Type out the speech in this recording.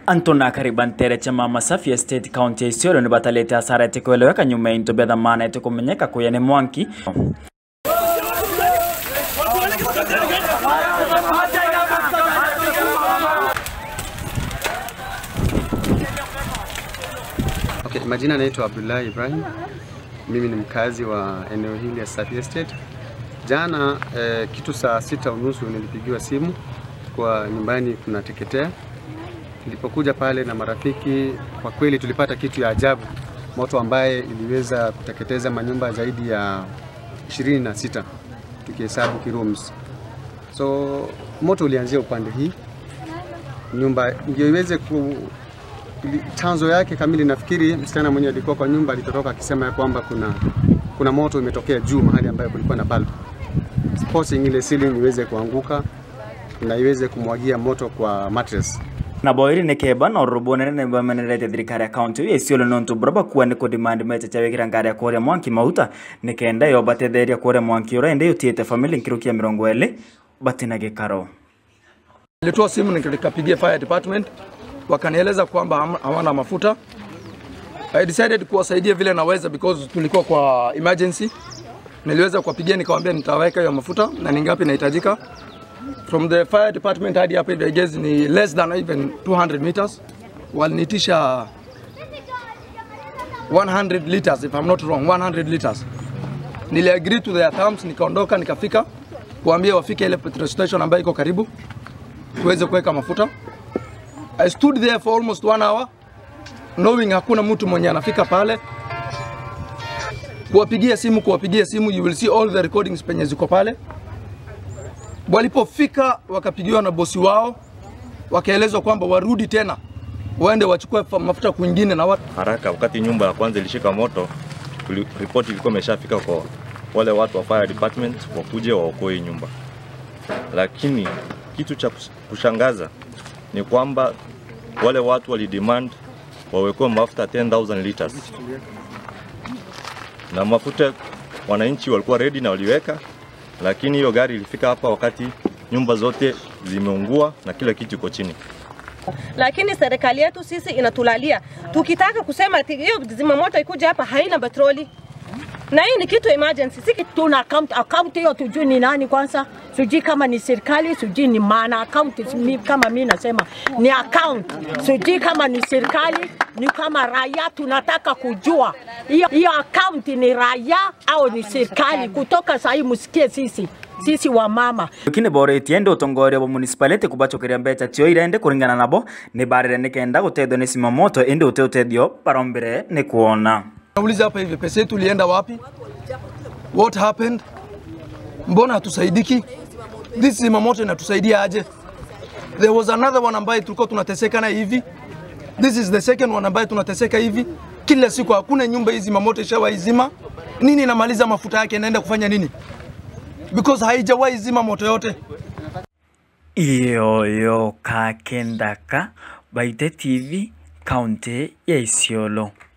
Antona karibantere chama Masafi Estate County ya Isiolo ni batalete hasara eti kueleweka nyuma ya into bya dhamana eti kumenyeka kuya ni Mwanki Okay, majina naitwa Abdullahi Ibrahim. Mimi ni mkazi wa eneo hili ya Safi Estate. Jana eh, kitu saa sita unusu nilipigiwa simu kwa nyumbani kunateketea. Nilipokuja pale na marafiki, kwa kweli tulipata kitu ya ajabu, moto ambaye iliweza kuteketeza manyumba zaidi ya 26 tukihesabu kirooms. So moto ulianzia upande hii nyumba ndio iweze ku ili- chanzo yake kamili, nafikiri msichana mwenye alikuwa kwa nyumba alitoroka akisema ya kwamba kuna, kuna moto imetokea juu mahali ambayo kulikuwa na bulb, forcing ile ceiling iweze kuanguka na iweze kumwagia moto kwa mattress. na boiri ni keba na rubone ne bamenerete thirikari ya kaunti ya Isiolo nontu buraba kuwa ni kudemand mecha cha wikira ngari ya kuria Mwanki mauta ni kenda yo batetheria kuria Mwanki ura ende yutiete family nkirukia mirongo eli batina gikaro Nilitoa simu nikapigia fire department, wakanieleza kwamba ham- hawana mafuta. I decided kuwasaidia vile naweza because tulikuwa kwa emergency. Niliweza kuwapigia nikawaambia nitaweka hiyo mafuta na ni ngapi inahitajika. From the fire department hadi hapa hivi I guess ni less than even 200 meters. Walinitisha 100 liters if I'm not wrong, 100 liters. Nili agree to their terms, nikaondoka nikafika kuambia wafike ile petrol station ambayo iko karibu tuweze kuweka mafuta. I stood there for almost one hour knowing hakuna mtu mwenye anafika pale, kuwapigia simu, kuwapigia simu, you will see all the recordings penye ziko pale. Walipofika wakapigiwa na bosi wao, wakaelezwa kwamba warudi tena waende wachukue fa- mafuta kwingine na watu haraka. Wakati nyumba ya kwanza ilishika moto, tuli- ripoti ilikuwa imeshafika kwa wale watu wa fire department wakuje waokoe hii nyumba, lakini kitu cha kus- kushangaza ni kwamba wale watu walidemand wawekewe mafuta 10,000 liters na mafuta wananchi walikuwa ready na waliweka, lakini hiyo gari ilifika hapa wakati nyumba zote zimeungua na kila kitu iko chini. lakini serikali yetu sisi inatulalia. Tukitaka kusema ati hiyo zimamoto ikuja hapa haina petroli, na hii ni kitu emergency, si kitu tuna account account hiyo tujui ni nani kwanza, sijui kama ni serikali, sijui ni maana account mi, kama mi nasema ni account, sijui kama ni serikali, ni kama raia. Tunataka kujua hiyo hiyo account ni raia au ni serikali. Kutoka sahii msikie sisi sisi wa mama lakini boretie ndi utongoria bwa municipality kubachokeria mbecha tio irende kuringana nabo ni barire ni kenda gutethio ni simamoto indi ute utethio barombire ni kuona Nauliza hapa hivi, pesa yetu ilienda wapi? What happened? Mbona hatusaidiki? This zimamoto inatusaidia aje? There was another one ambaye tulikuwa tunateseka na hivi. This is the second one ambaye tunateseka hivi. Kila siku hakuna nyumba hizi zimamoto ishawahi zima. Nini inamaliza mafuta yake inaenda kufanya nini? Because haijawahi zima moto yote. iyoyo kakendaka baite tv kaunti ya isiolo